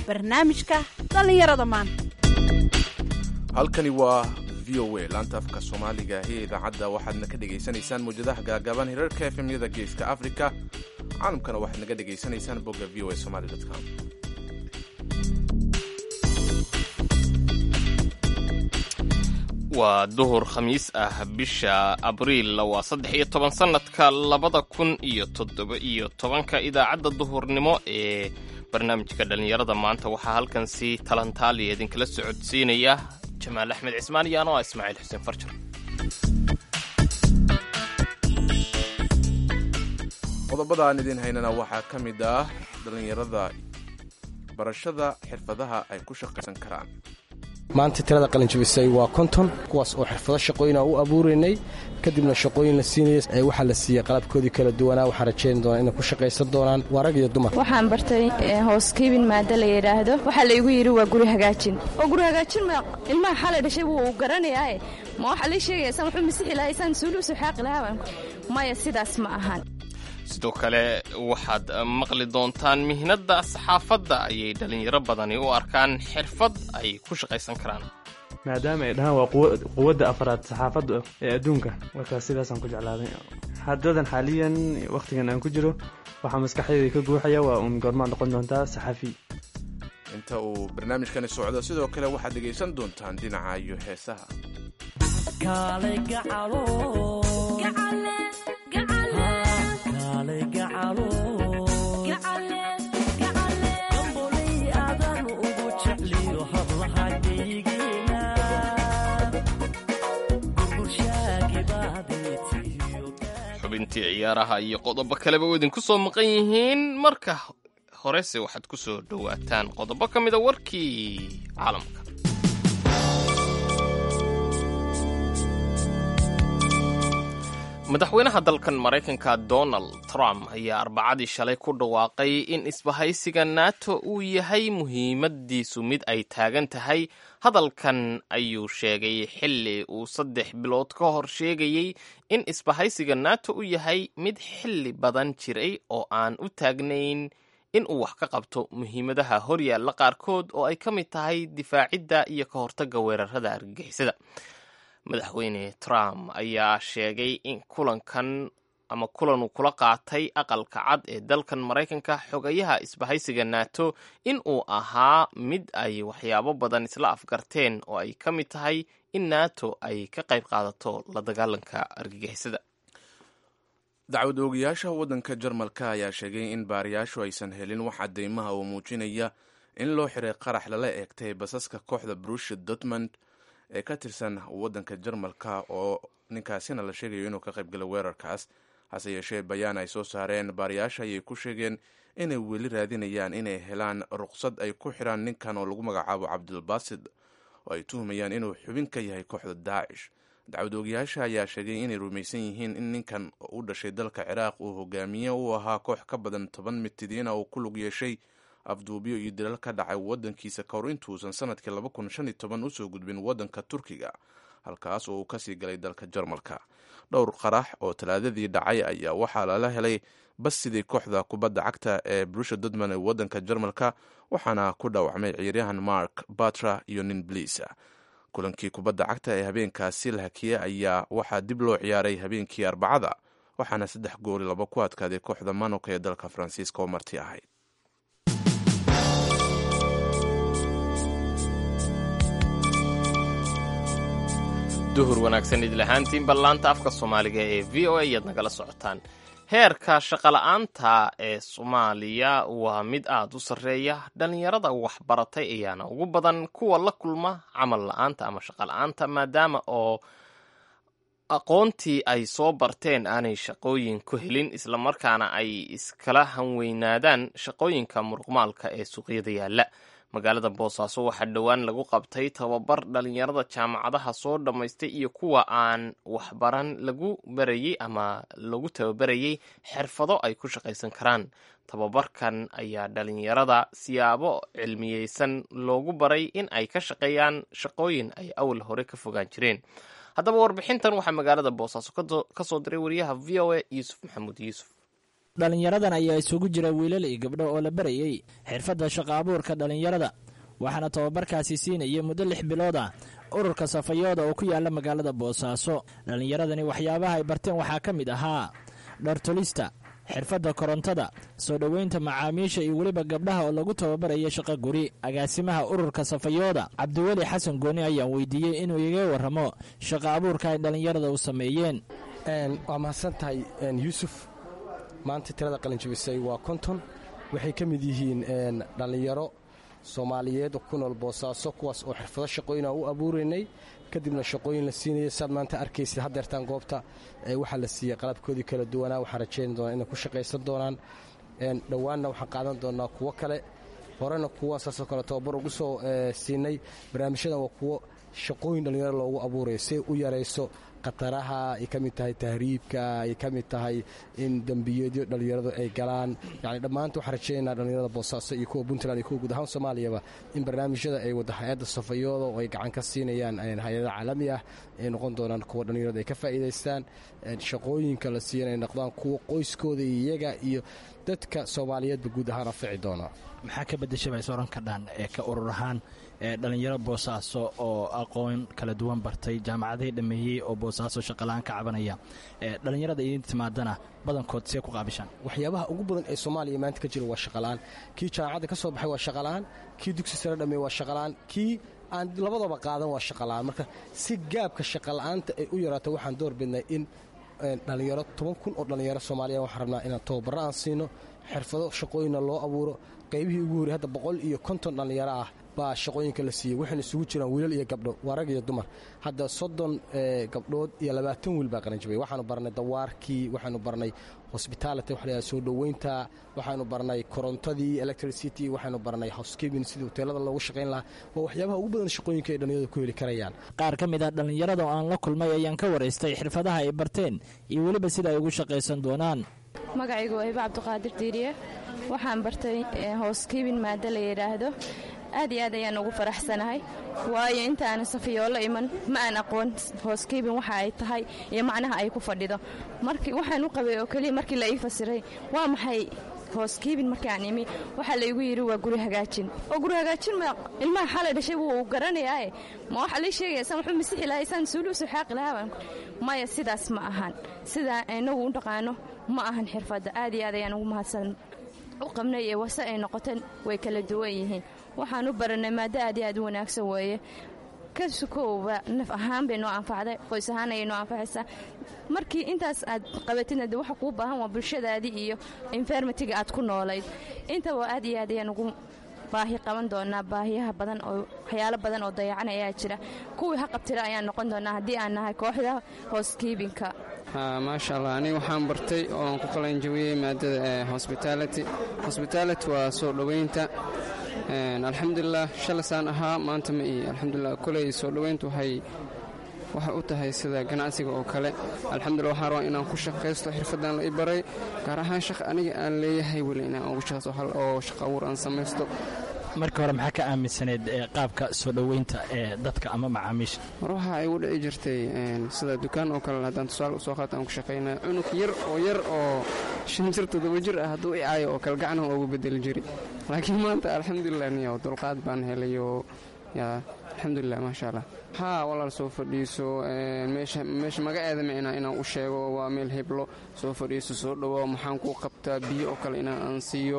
barnaamijka dhallinyarada maanta halkani waa v o a laanta afka soomaaliga ee idaacadda waxaadna ka dhegaysanaysaan mawjadaha gaagaaban hirarka efemyada geeska africa caalamkana waxaad naga dhegaysanaysaan bogga v o a somaly com waa duhur khamiis ah bisha abriil waa saddex iyo toban sannadka labada kun iyo toddoba iyo tobanka idaacadda duhurnimo ee barnaamijka dhallinyarada maanta waxaa halkan si talantaaliya idinkala socodsiinaya jamaal axmed cismaan iyo anoo ah ismaaciil xuseen farjar qodobada aan idiin haynana waxaa ka mid ah dhallinyarada barashada xirfadaha ay ku shaqaysan karaan maanta tirada qalinjabisay waa konton kuwaas oo xirfado shaqooyina u abuuraynay kadibna shaqooyin la siinaya waxaa la siiyey qalabkoodii kala duwanaa waxaan rajayn doonaa inay ku shaqaysan doonaan waa rag iyo dumar waxaan bartay housekeeping maada la yidhaahdo waxaa laygu yidhi waa guri hagaajin oo guri hagaajin ma ilmaha xalay dhashay wuu garanayaae ma waxaa lii sheegaya saan wuxuu masixi lahaa saan suuluusu xaaqi lahaa maya sidaas ma ahan sidoo kale waxaad maqli doontaan mihnadda saxaafadda ayay dhallinyaro badani u arkaan xirfad ay ku shaqaysan karaan maadaama ay dhahaan waa quwadda afraad saxaafadda ee adduunka markaas sidaasaan ku jeclaaday haddadan xaaliyan wakhtigan aan ku jiro waxaa maskaxdayda ka guuxaya waa uun goormaa noqon doontaa saxafi inta uu barnaamijkani socdo sidoo kale waxaad dhegaysan doontaan dhinaca iyo heesaha xubintii ciyaaraha iyo qodobo kaleba u idinku soo maqan yihiin marka horese waxaad ku soo dhowaataan qodobo ka mida warkii caalamka madaxweynaha dalkan maraykanka donald trump ayaa arbacadii shalay ku dhawaaqay in isbahaysiga nato uu yahay muhiimadiisu mid ay taagan tahay hadalkan ayuu sheegay xilli uu saddex bilood ka hor sheegayey in isbahaysiga nato u yahay mid xilli badan jiray oo aan u taagnayn in uu wax ka qabto muhiimadaha horyaalla qaarkood oo ay ka mid tahay difaacidda iyo ka hortagga weerarada argagixisada madaxweyne trump ayaa sheegay in kulankan ama kulan uu kula qaatay aqalka cad ee dalkan maraykanka xogayaha isbahaysiga nato in uu ahaa mid ay waxyaabo badan isla afgarteen oo ay ka mid tahay in nato ay ka qayb qaadato la dagaalanka argagixisada dacwad oogayaasha waddanka jarmalka ayaa sheegay in baariyaashu aysan helin wax cadeymaha oo muujinaya in loo xiray qarax lala eegtay basaska kooxda brushia dortmund ee ka tirsan waddanka jarmalka oo ninkaasina la sheegayo inuu ka qaybgalay weerarkaas hase yeeshee bayaan ay soo saareen baariyaasha ayay ku sheegeen inay weli raadinayaan inay helaan ruqsad ay ku xiraan ninkan oo lagu magacaabo cabdulbasid oo ay tuhumayaan inuu xubin ka yahay kooxda daacish dacwad oogayaasha ayaa sheegay inay rumaysan yihiin in ninkan u dhashay dalka ciraaq uu hogaamiye u ahaa koox ka badan toban mitidiina uu ku lug yeeshay afduubyo iyo dilal ka dhacay waddankiisa ka hor intuusan sanadkii laba kun shan iyo toban usoo gudbin waddanka turkiga halkaas oo uu kasii galay dalka jarmalka dhowr qarax oo talaadadii dhacay ayaa waxaa lala helay bas sidii kooxda kubadda cagta ee brusha dodman ee waddanka jarmalka waxaana ku dhaawacmay ciyaaryahan mark batra iyo nin bliisa kulankii kubadda cagta ee habeenkaasi la hakiyey ayaa waxaa dib loo ciyaaray habeenkii arbacada waxaana saddex gooli laba ku adkaaday kooxda manuka ee dalka faransiiska oo marti ahayd duhur wanaagsan idlahaantiin ballaanta afka soomaaliga ee v o a ayaad nagala socotaan heerka shaqola'aanta ee soomaaliya waa mid aada u sarreeya dhallinyarada waxbaratay ayaana ugu badan kuwa la kulma camal la'aanta ama shaqola'aanta maadaama oo aqoontii ay soo barteen aanay shaqooyin ku helin islamarkaana ay iskala hanweynaadaan shaqooyinka muruqmaalka ee suuqyada yaalla magaalada boosaaso waxaa dhowaan lagu qabtay tababar dhallinyarada jaamacadaha soo dhammaystay iyo kuwa aan waxbaran lagu barayey ama lagu tababarayey xirfado ay ku shaqaysan karaan tababarkan ayaa dhallinyarada siyaabo cilmiyeysan loogu baray in ay ka shaqeeyaan shaqooyin ay awal hore ka fogaan jireen haddaba warbixintan waxaa magaalada boosaaso ka soo diray wariyaha v o a yuusuf maxamuud yuusuf dhallinyaradan ayaa isugu jira wiilal iyo gabdho oo la barayey xirfadda shaqo abuurka dhallinyarada waxaana tababarkaasi siinayay muddo lix bilood ah ururka safayooda oo ku yaala magaalada boosaaso dhallinyaradani waxyaabaha ay barteen waxaa ka mid ahaa dhartolista xirfadda korontada soo dhoweynta macaamiisha iyo weliba gabdhaha oo lagu tababaraya shaqo guri agaasimaha ururka safayooda cabdiweli xasan gooni ayaan weydiiyey inuu iga warramo shaqo abuurka ay dhallinyarada u sameeyeen waa mahadsan tahay yuusuf maanta tirada qalinjabisay waa konton waxay ka mid yihiin dhallinyaro soomaaliyeed ku nool boosaaso kuwaas oo xirfado shaqooyina u abuuraynay kadibna shaqooyin la siinaya saad maanta arkaysid haddeertaan goobta waxaa la siiyey qalabkoodii kala duwanaa waxaan rajayn doonaa inay ku shaqaysan doonaan dhowaanna waxaan qaadan doonaa kuwo kale horena kuwa saasoo kale tababar ugu soo siinay barnaamijyadan waa kuwo shaqooyin dhallinyaro loogu abuurayo si ay u yarayso khataraha ay ka mid tahay tahriibka ay ka mid tahay in dembiyeedyo dhallinyaradu ay galaan yani dhammaanta waxaan rajaynaynaa dhallinyarada boosaaso iyo kuwa puntland iyo kuwa guud ahaan soomaaliyaba in barnaamijyada ay wada hay-adda safayooda oo ay gacan ka siinayaan hay-ada caalami ah ay noqon doonaan kuwa dhallinyarada ay ka faa'iidaystaan shaqooyinka la siiyan ay noqdaan kuwa qoyskooda iyo iyaga iyo dadka soomaaliyeedba guud ahaan anfici doona maxaa ka bedeshay bay soran kadhaan ee ka urur ahaan ee dhallinyaro boosaaso oo aqoon kala duwan bartay jaamacadihii dhammeeyey oo boosaaso shaqalaan ka cabanaya dhallinyarada idin timaadana badankood see ku qaabishaan waxyaabaha ugu badan ee soomaaliya maanta ka jira waa shaqalaan kii jaamacadda ka soo baxay waa shaqalaan kii dugsi sare dhameey waa shaqalaan kii aan labadaba qaadan waa shaqalaan marka si gaabka shaqala'aanta ay u yaraato waxaan door bidnay in dhallinyaro toban kun oo dhallinyaro soomaaliya waxaan rabnaa inaan tababarro aan siino xirfado shaqooyinna loo abuuro qaybihii ugu horey hadda boqol iyo konton dhallinyaro ah baa shaqooyinka la siiyey waxayna isugu jiraan wiilal iyo gabdho waa rag iyo dumar hadda soddon gabdhood iyo labaatan wiil baa qaranjabay waxaanu barnay dawaarkii waxaanu barnay hosbitality waxa la soo dhoweynta waxaanu barnay korontadii electricity waxaanu barnay housekeeping sidii hoteelada loogu shaqayn lahaa waa waxyaabaha ugu badan shaqooyinka ay dhallinyarada ku heli karayaan qaar ka mid ah dhallinyarada oo aan la kulmay ayaan ka waraystay xirfadaha ay barteen iyo weliba sida ay ugu shaqaysan doonaan magacaygu waa hiba cabdiqaadir diiriye waxaan bartay housekeeping maado la yidhaahdo aad iyo aad ayaan ugu faraxsanahay waayo inta aanan safiyoolo iman ma aan aqoon housekeeping waxa ay tahay iyo macnaha ay ku fadhido markii waxaan u qabay oo keliya markii la ii fasiray waa maxay housekeeping markii aan imi waxaa laygu yidhi waa guri hagaajin oo guri hagaajin ma ilmaha xalay dhashay wuu garanayaae ma waxaa lii sheegaya saan wuxuu masixi lahay saan suuluusu xaaqi lahaa maya sidaas ma ahan sidaa inagu u dhaqaano ma ahan xirfadda aad iyo aad ayaan ugu mahadsan u qabnay ee wase ay noqoteen way kala duwan yihiin waxaan u baranay maado aad iyo aad u wanaagsan weeye ka sukowba naf ahaan bay noo anfacday qoys ahaan ayay noo anfacaysaa markii intaas aad qabatidna de waxa kuu baahan waa bulshadaadii iyo enfermatiga aad ku noolayd intaba aad iyo aad ayaan ugu baahi qaban doonaa baahiyaha badan oo waxyaalo badan oo dayacan ayaa jira kuwii ha qabtira ayaan noqon doonaa haddii aan nahay kooxda housekeepinka maasha allah aniga waxaan bartay ooan ku qalanjabiyey maadada hosbitality hosbitality waa soo dhoweynta alxamdulilah shalasaan ahaa maanta ma ii alxamdulilah koley soo dhoweyntu waxay waxay u tahay sida ganacsiga oo kale alxamdulillah waxaan rabaa inaan ku shaqaysto xirfaddan la i baray gaar ahaan shaq aniga aan leeyahay weli inaan ugu shaqaysto hal oo shaqo abuur aan samaysto marka hore maxaa ka aaminsaneed qaabka soo dhoweynta ee dadka ama macaamiisha mar waxa igu dhici jirtay sida dukaan oo kale haddaan tusaale usoo qaata aan ku shaqaynaa cunug yar oo yar oo shan jir toddoba jir ah hadduu i caayo oo kale gacnaha ugu bedeli jiri laakiin maanta alxamdulilah niyo dulqaad baan helayo yaa alxamdulilah maasha allah haa walaal soo fadhiiso meesha magaceeda micnaa inaan u sheego waa meel heblo soo fadhiiso soo dhowo maxaan kuu qabtaa biyo oo kale inaan aan siiyo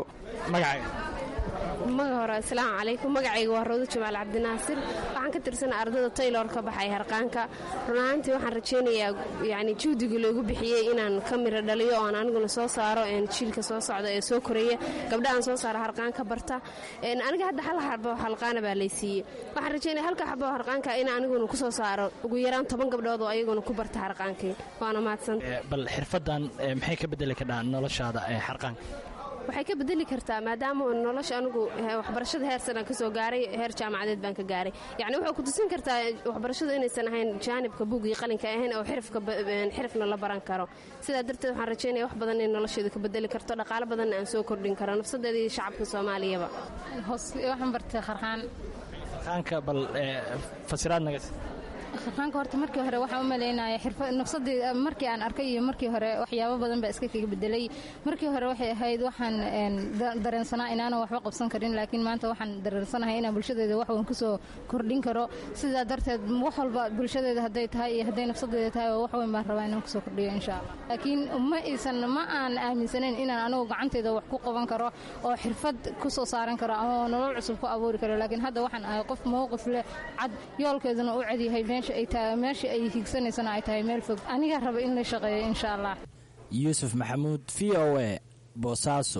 maga hore asalaamu calaykum magacayga waa rawdo jamaal cabdinaasir waxaan ka tirsanaa ardada taylor ka baxay harqaanka run ahaantii waxaan rajaynayaa yani juhdigii loogu bixiyey inaan ka miro dhaliyo oon aniguna soo saaro jiilka soo socda ee soo koraya gabdhahaan soo saara harqaanka barta aniga hadda hal xabo harqaana baa laysiiyey waxaan rajaynaya halka xabo harqaanka in aniguna ku soo saaro ugu yaraan toban gabdhood oo ayaguna ku barta harqaankii waana mahadsan bal xirfadan maxay ka bedeli kadhaa noloshaada ee harqaanka waxay ka bedeli kartaa maadaama nolosha anigu waxbarashada heer sanaan ka soo gaaray heer jaamacadeed baan ka gaaray yacni waxay ku tusin kartaa waxbarashadu inaysan ahayn jaanibka buugii qalinka ahayn oo xirfna la baran karo sidaa darteed waxaan rajaynaya wax badan in nolosheedu ka bedeli karto dhaqaalo badanna aan soo kordhin karo nafsadeeda iyo shacabka soomaaliyaba waxaan bartay kharqaan kharqaanka bal fasiraad naga harqaanka horta markii hore waxaan u malaynaya xirfad nafsadii markii aan arkay iyo markii hore waxyaabo badan baa iska kaga bedelay markii hore waxay ahayd waxaan dareensanaa inaanan waxba qabsan karin laakiin maanta waxaan dareensanahay inaan bulshadeeda wax weyn kusoo kordhin karo sidaa darteed wax walba bulshadeeda hadday tahay iyo hadday nafsadeeda tahay wax weyn baan rabaa inaan kusoo kordhiyo insha allah laakiin ma iisan ma aan aaminsanayn inaan anigu gacanteeda wax ku qaban karo oo xirfad kusoo saaran karo ama nolol cusub ku abuuri karo laakiin hadda waxaan ahay qof mowqif leh cad yoolkeeduna u cadyahay meesha ay tahay meesha ay higsanaysana ay tahay meel fog anigaa raba in la shaqeeyo insha allah yuusuf maxamuud v o e boosaaso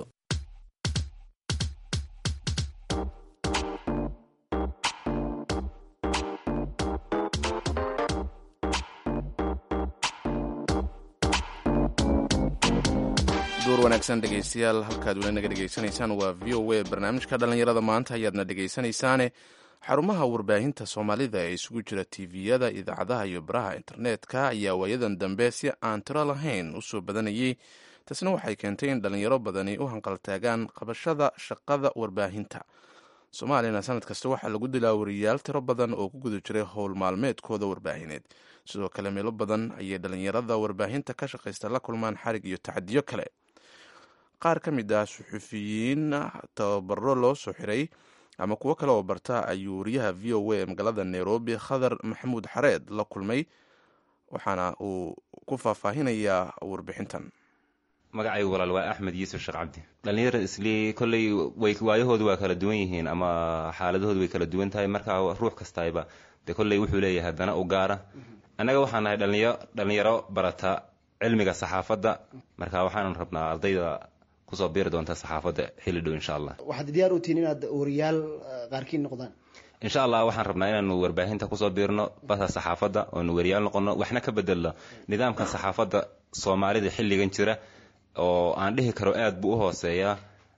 duur wanaagsan dhegaystayaal halkaad weli naga dhegaysanaysaan waa v o a barnaamijka dhallinyarada maanta ayaadna dhegaysanaysaane xarumaha warbaahinta soomaalida ee isugu jira tiviyada idaacadaha iyo baraha internetka ayaa waayadan dambe si aan tiro lahayn u soo badanayay taasna waxay keentay in dhallinyaro badani u hanqaltaagaan qabashada shaqada warbaahinta soomaaliyana sanad kasta waxaa lagu dilaa wariyaal tiro badan oo ku guda jiray howl maalmeedkooda warbaahineed sidoo kale meelo badan ayay dhallinyarada warbaahinta ka shaqaysta la kulmaan xarig iyo tacadiyo kale qaar ka mid ah suxufiyiin tababaro loo soo xiray ama kuwo kale oo barta ayuu wariyaha v o a ee magaalada nairobi khadar maxamuud xareed la kulmay waxaana uu ku faahfaahinayaa warbixintan magacaygu walaal waa axmed yuusuf sheekh cabdi dhallinyara islii kolley way waayahoodu waa kala duwan yihiin ama xaaladahoodu way kala duwan tahay marka ruux kastayba dee kolley wuxuu leeyahay haddana u gaara annaga waxaan nahay dhalinyaro dhallinyaro barata cilmiga saxaafadda marka waxaanan rabnaa ardayda kusoo biiri doonta saxaafadda xilli dhow insha allah waxaad diyaar u tihiin inaad wariyaal qaarkiin noqdaan insha allah waxaan rabnaa inaanu warbaahinta kusoo biirno basa saxaafadda oonu wariyaal noqono waxna ka bedelno nidaamkan saxaafadda soomaalida xilligan jira oo aan dhihi karo aada buu u hooseeyaa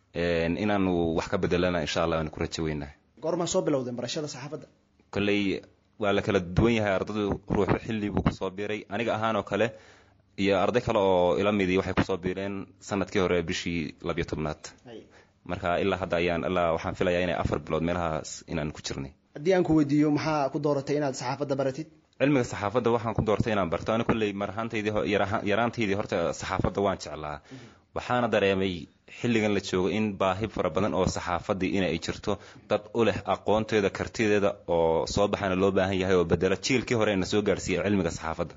inaanu wax ka bedelana insha allah aanu ku rajo weynahay goormaa soo bilowdeen barashada saxaafadda kolley waa la kala duwan yahay ardaydu ruuxu xilli buu kusoo biiray aniga ahaan oo kale iyo arday kale oo ila midii waxay kusoo biireen sanadkii hore bishii labiyo tobnaad marka ilaa hadda ayaan ilaa waxaan filayaa inay afar bilood meelahaas inaan ku jirnay haddii aan ku weydiiyo maxaa ku dooratay inaad saxaafadda baratid cilmiga saxaafadda waxaan ku doortay inaan barto ani kolley mar ahaantaydii yaraantaydii horta saxaafadda waan jeclaa waxaana dareemay xilligan la joogo in baahi fara badan oo saxaafaddii in ay jirto dad u leh aqoonteeda kartideeda oo soo baxana loo baahan yahay oo bedela jiilkii hore na soo gaarsiiya cilmiga saxaafadda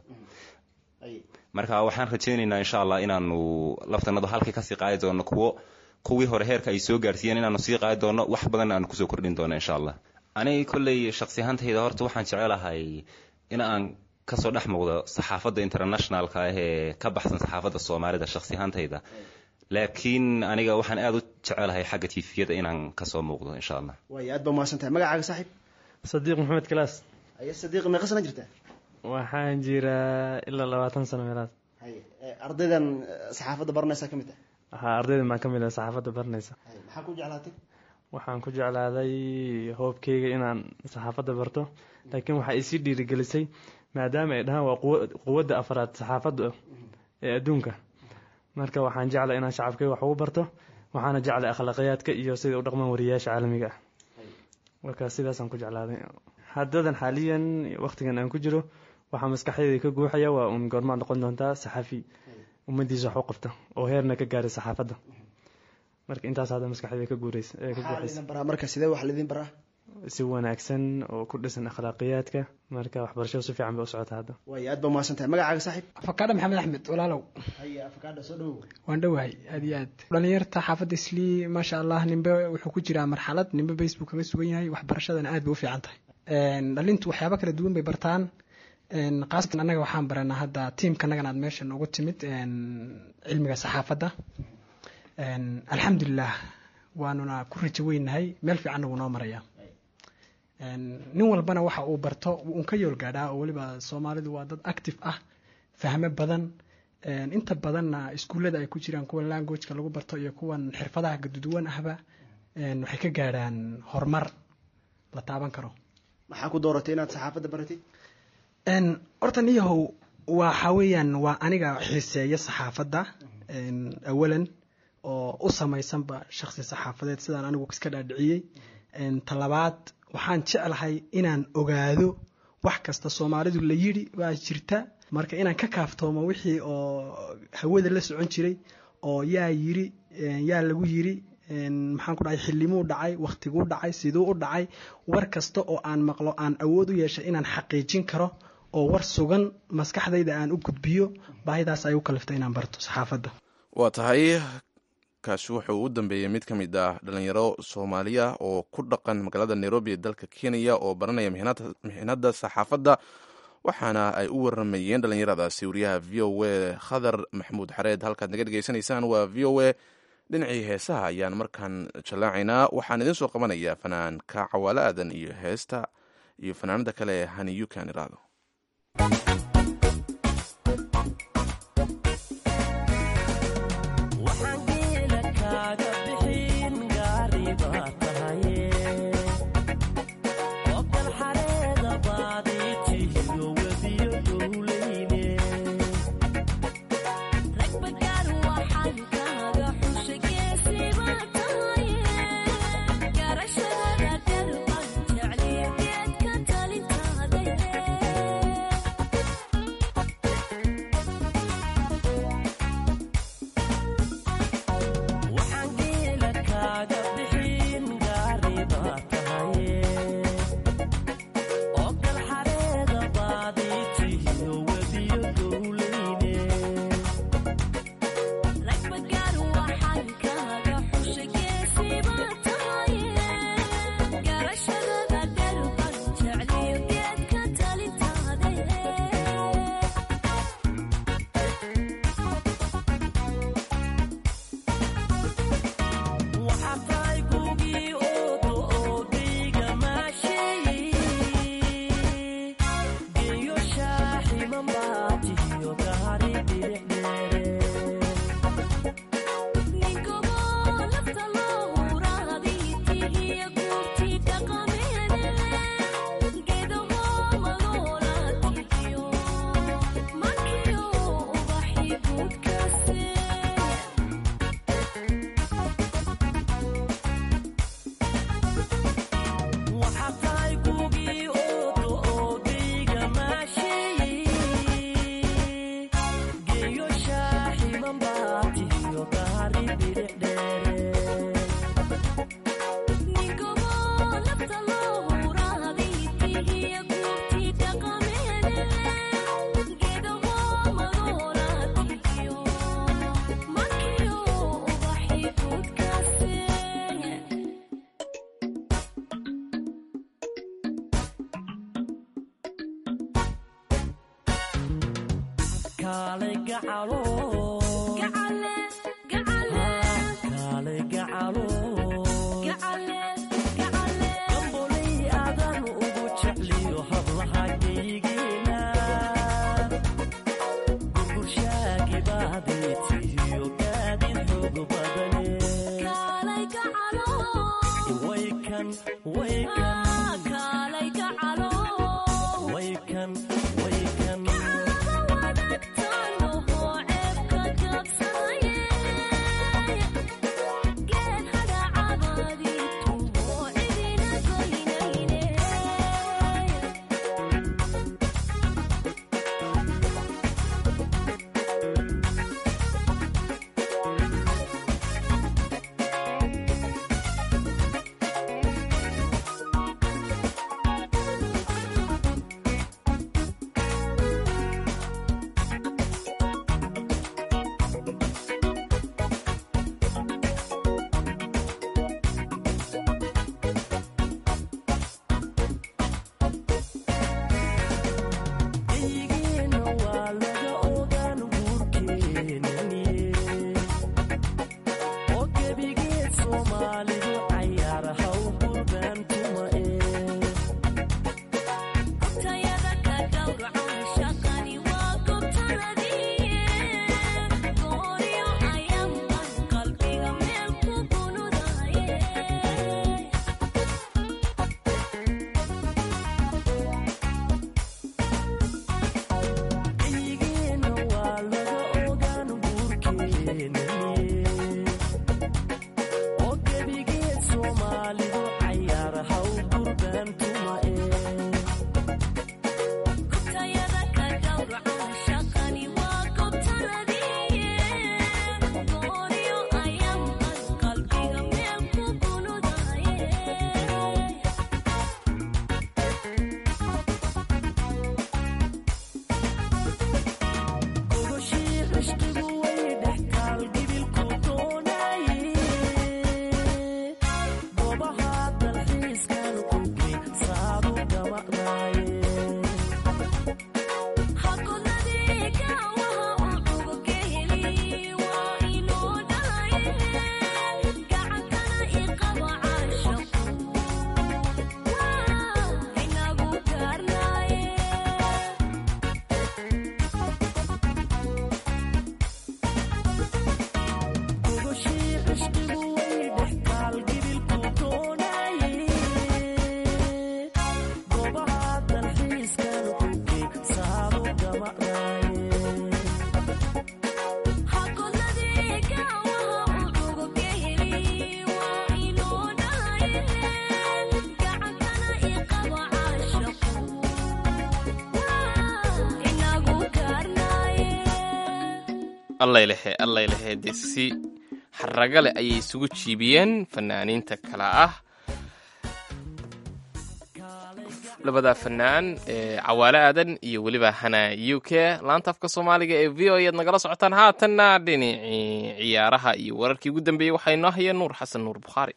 marka waxaan rajaynaynaa insha allah inaanu laftanadu halkii kasii qaadi doono kuwo kuwii hore heerka ay soo gaarsiiyeen inaanu sii qaadi doono wax badanna aanu kusoo kordhin doono insha allah aniga kolley shaksi ahaantayda horta waxaan jecelahay in aan kasoo dhex muuqdo saxaafadda internationalka ah ee ka baxsan saxaafadda soomaalida shaksi ahaantayda laakiin aniga waxaan aada u jecelahay xagga tifiyada inaan kasoo muuqdo insha allah waay aad ba mahadsan tahay magacaaga saaxiib sadiiq maxamed kalaas haye sadiiq meeqa sana jirtaa waxaan jiraa ilaa labaatan sano meelaad haye ardaydan saxaafadda baranaysaa ka mid ah haa ardaydan baan ka mid ah saxaafadda baranaysa maxaa ku jeclaatay waxaan ku jeclaaday hoobkeyga inaan saxaafadda barto laakiin waxaa isii dhiirigelisay maadaama ay dhahaan waa quwadda afraad saxaafadda ee adduunka marka waxaan jeclay inaan shacabkeyga wax ugu barto waxaana jeclay akhlaaqiyaadka iyo siday u dhaqmaan wariyayaasha caalamiga ah marka sidaasaan ku jeclaaday haddadan xaaliyan waqtigan aan ku jiro waxaa maskaxdeyda ka guuxaya waa uun goormaad noqon doontaa saxafi ummadiisa wax u qabta oo heerna ka gaaray saxaafadda marka intaas hadda maskaxdeyda ka guuraysa ee ka guuxaysa baraa marka sidee wax lidin baraa si wanaagsan oo ku dhisan akhlaaqiyaadka marka waxbarashada si fiican bay u socota hadda waay aad ba mahadsan tahay magacaaga saaxiib afakaadho maxamed axmed walaalow haye afakaadho soo dhowow waan dhowahay aad iyo aad dhalinyarta xaafadda islii maasha allah nimbe wuxuu ku jiraa marxalad nimbe facebook kaga sugan yahay waxbarashadana aad bay u fiican tahay dhalintu waxyaaba kala duwan bay bartaan qaasatan annaga waxaan baranaa hadda tiimka annagan aad meesha noogu timid cilmiga saxaafadda alxamdulilah waanuna ku rajo weynahay meel fiicanna wuu noo marayaa nin walbana waxa uu barto uun ka yool gaadhaa oo weliba soomaalidu waa dad active ah fahmo badan inta badanna iskuullada ay ku jiraan kuwa languageka lagu barto iyo kuwan xirfadaha gaduduwan ahba waxay ka gaadhaan horumar la taaban karo maxaa ku dooratay inaad saxaafadda baratid horta niyahow waxa weeyaan waa aniga xiiseeya saxaafadda awalan oo u samaysanba shaksi saxaafadeed sidaan anigu iska dhaadhiciyey talabaad waxaan jeclahay inaan ogaado wax kasta soomaalidu la yidhi waa jirta marka inaan ka kaaftoomo wixii oo hawada la socon jiray oo yaa yiri yaa lagu yiri maxaan ku dhahay xillimuu dhacay wakhtiguu dhacay siduu u dhacay war kasta oo aan maqlo aan awood u yeeshay inaan xaqiijin karo oo war sugan maskaxdayda aan u gudbiyo baahidaas ay u kaliftay inaan barto saxaafadda waa tahay kaasi wuxuu u dambeeyey mid ka mid ah dhalinyaro soomaaliya oo ku dhaqan magaalada nairobi ee dalka kenya oo baranaya mixnada saxaafadda waxaana ay u waramayeen dhalinyaradaasi wariyaha v o a khadar maxamuud xareed halkaad naga dhegeysanaysaan waa v o a dhinacii heesaha ayaan markaan jallaacaynaa waxaan idiin soo qabanayaa fanaanka cawaale aadan iyo heesta iyo fanaanada kale ee haniyukan iraado allaylehe allaylehe dee si xaraga leh ayay isugu jiibiyeen fanaaniinta kale ah labada fanaan ee cawaale aadan iyo weliba hana u k laanta afka soomaaliga ee v o ead nagala socotaan haatanna dhinacii ciyaaraha iyo wararkii ugu dambeeyey waxaa inoo hayeen nuur xasan nuur bukhaari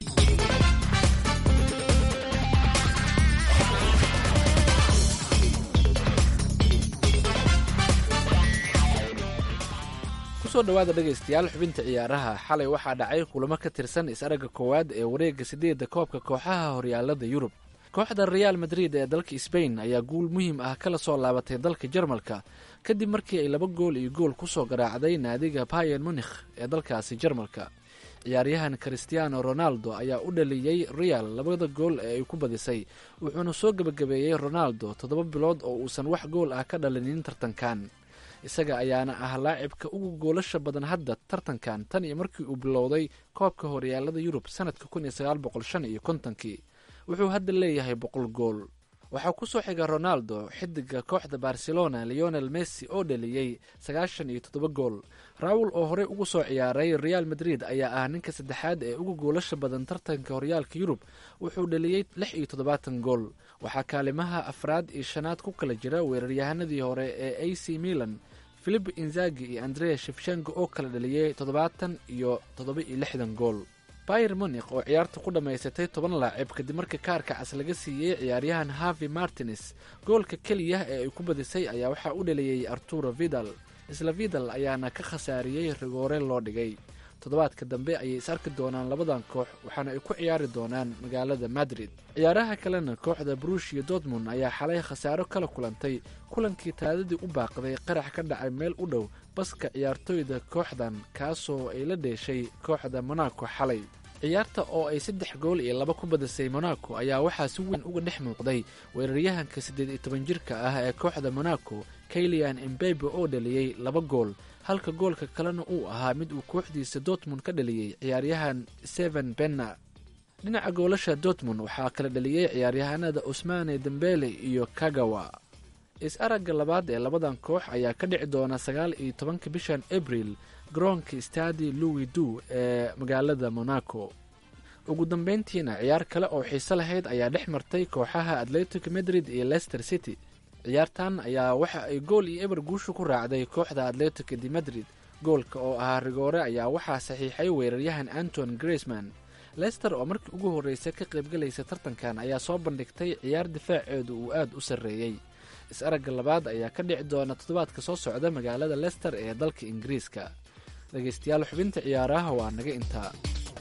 kusoo dhawaada dhegaystayaal xubinta ciyaaraha xalay waxaa dhacay kulamo ka tirsan is-aragga koowaad ee wareegga sideedda koobka kooxaha horyaalada yurub kooxda reaal madrid ee dalka sbain ayaa guul muhiim ah kala soo laabatay dalka jarmalka kadib markii ay laba gool iyo gool kusoo garaacday naadiga bayan munikh ee dalkaasi jarmalka ciyaaryahan christiano ronaldo ayaa u dhaliyey real labada gool ee ay ku badisay wuxuuna soo gebagabeeyey ronaldo toddoba bilood oo uusan wax gool ah ka dhalinin tartankan isaga ayaana ah laacibka ugu goolasha badan hadda tartankan tan iyo markii uu bilowday koobka horyaalada yurub sanadka kun iyo sagaal boqol shan iyo kontonkii wuxuu hadda leeyahay boqol gool waxaa kusoo xiga ronaldo xidiga kooxda barcelona leonel messi oo dhaliyey sagaashan iyo toddoba gool raawul oo horey ugu soo ciyaaray real madrid ayaa ah ninka saddexaad ee ugu goolasha badan tartanka horyaalka yurub wuxuu dhaliyey lix iyo toddobaatan gool waxaa kaalimaha afraad iyo shanaad ku kala jira weeraryahanadii hore ee a c milan philip inzagi iyo andrea shefshengo oo kala dhaliyey toddobaatan iyo toddoba iyo lixdan gool bayer munik oo ciyaarta ku dhammaysatay toban laacib kadib markii kaarka cas laga siiyey ciyaaryahan harvey martines goolka keliya ee ay ku badisay ayaa waxaa u dhaliyey arturo vidal isla vidal ayaana ka khasaariyey rigoore loo dhigay toddobaadka dambe ayay is arki doonaan labadan koox waxaana ay ku ciyaari doonaan magaalada madrid ciyaaraha kalena kooxda brushia dortmund ayaa xalay khasaaro kala kulantay kulankii taadadii u baaqday qarax ka dhacay meel u dhow baska ciyaartooyda kooxdan kaasoo ay la dheeshay kooxda monaco xalay ciyaarta oo ay saddex gool iyo laba ku badisay monaco ayaa waxaa si weyn uga dhex muuqday weeraryahanka siddeed iyo toban jirka ah ee kooxda monaco kailian embebe oo dhaliyey laba gool halka goolka kalena uu ahaa mid uu kooxdiisa dortmund ka dhaliyey ciyaaryahan seven benna dhinaca goolasha dortmund waxaa kala dhaliyey ciyaaryahanada usmane dembele iyo kagawa is-aragga labaad ee labadan koox ayaa ka dhici doona sagaal iyo tobanka bishan abril garoonka stadi louis du ee magaalada monaco ugu dambeyntiina ciyaar kale oo xiise lahayd ayaa dhex martay kooxaha atletic madrid iyo leicester city ciyaartan ayaa waxa ay gool iyo eber guusha ku raacday kooxda atletic de madrid goolka oo ahaa rigoore ayaa waxaa saxiixay weeraryahan anton graceman leicester oo markii ugu horreysay ka qaybgalaysa tartankan ayaa soo bandhigtay ciyaar difaaceedu uu aad u sarreeyey is-aragga labaad ayaa ka dhici doona toddobaadka soo socda magaalada leicester ee dalka ingiriiska dhegaystayaal xubinta ciyaaraha waa naga intaa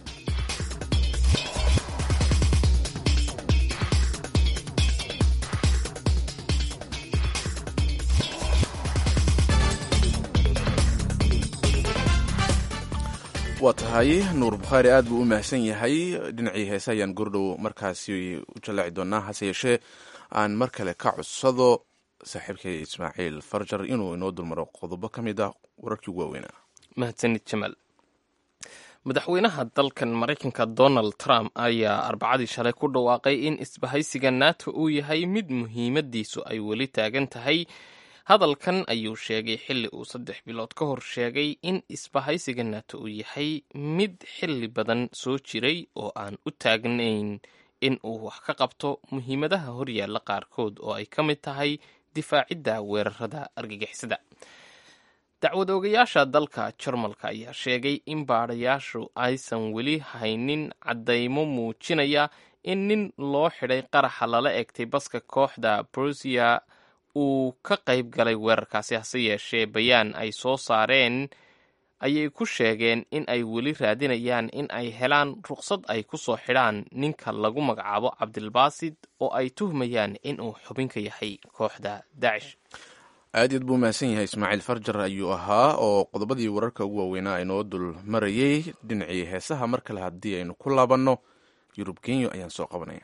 waa tahay nuur bukhaari aad buu u mahadsan yahay dhinacii heese ayaan gordhow markaasi u jallaaci doonaa hase yeeshee aan mar kale ka codsado saaxiibkay ismaaciil farjar inuu inoo dulmaro qodobo ka mid ah wararkii ugu waaweynaa mahadsanid jamaal madaxweynaha dalkan maraykanka donald trump ayaa arbacadii shalay ku dhawaaqay in isbahaysiga nato uu yahay mid muhiimadiisu ay weli taagan tahay hadalkan ayuu sheegay xilli uu saddex bilood ka hor sheegay in isbahaysiga nato uu yahay mid xilli badan soo jiray oo aan u taagnayn in uu wax ka qabto muhiimadaha horyaalla qaarkood oo ay ka mid tahay difaacidda weerarada argagixisada dacwad oogayaasha dalka jarmalka ayaa sheegay in baadhayaashu aysan weli haynin caddaymo muujinaya in nin loo xidhay qaraxa lala egtay baska kooxda brusia uu ka qayb galay weerarkaasi hase yeeshee bayaan ay soo saareen ayay ku sheegeen in ay weli raadinayaan in ay helaan ruqsad ay ku soo xidhaan ninka lagu magacaabo cabdilbaasid oo ay tuhmayaan inuu xubin ka yahay kooxda daacish aad iad buu mahadsan yahay ismaaciil farjar ayuu ahaa oo qodobadii wararka ugu waaweynaa aynoo dul marayey dhinacii heesaha mar kale haddii aynu ku laabanno yurub kenya ayaan soo qabanaya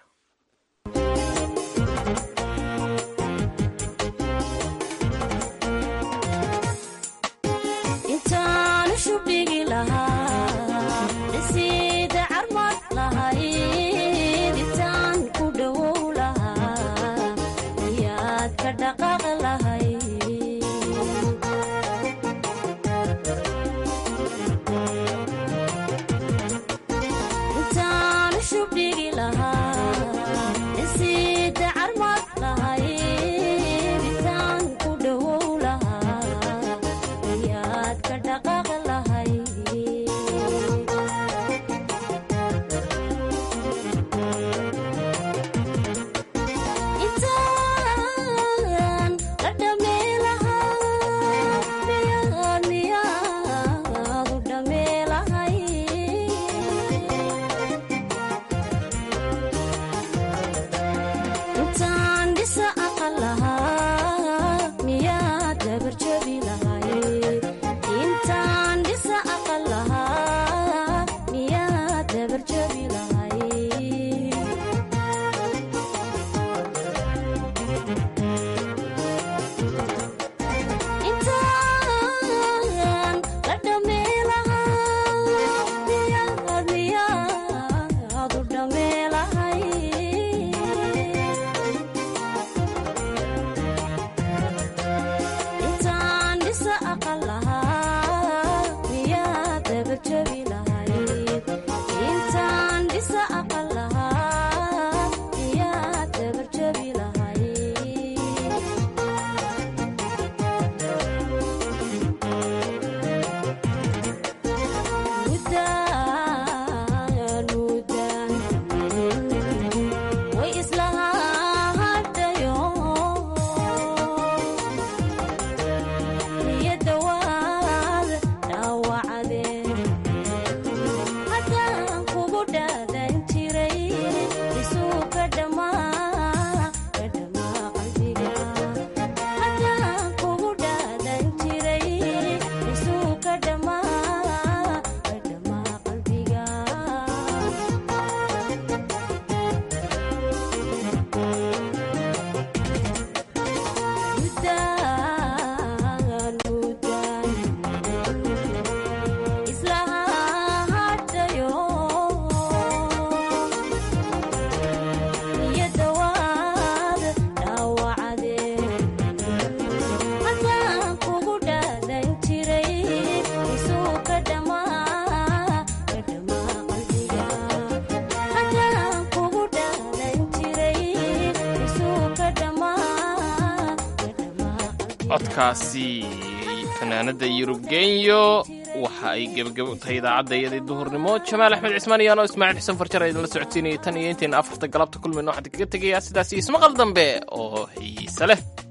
codkaasi fanaanada yurub genyo waxa ay gebagabo u tahay idaacadda iyadii duhurnimo jamaal axmed cismaan iyo anoo ismaaciil xuseen farjar idinla socodsiinayay tan iyo intayna afarta galabta kulmayno waxaan kaga tegayaa sidaas iyo ismaqal dambe oo xiise leh